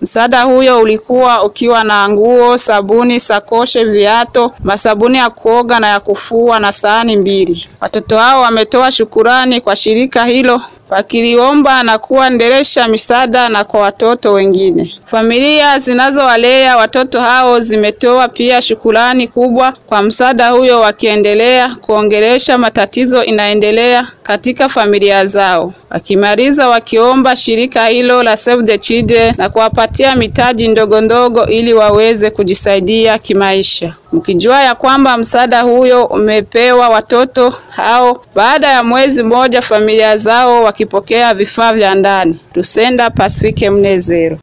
Msaada huyo ulikuwa ukiwa na nguo, sabuni, sakoshe, viato, masabuni ya kuoga na ya kufua na sahani mbili. Watoto hao wametoa shukurani kwa shirika hilo wakiliomba na kuendelesha misaada na kwa watoto wengine. Familia zinazowalea watoto hao zimetoa pia shukurani kubwa kwa msaada huyo, wakiendelea kuongelesha matatizo inaendelea katika familia zao, wakimaliza wakiomba shirika hilo la Save the Children na kuwapatia mitaji ndogo ndogo ili waweze kujisaidia kimaisha, mkijua ya kwamba msaada huyo umepewa watoto hao baada ya mwezi mmoja familia zao wakipokea vifaa vya ndani. Tusenda Pasifike Mnezero.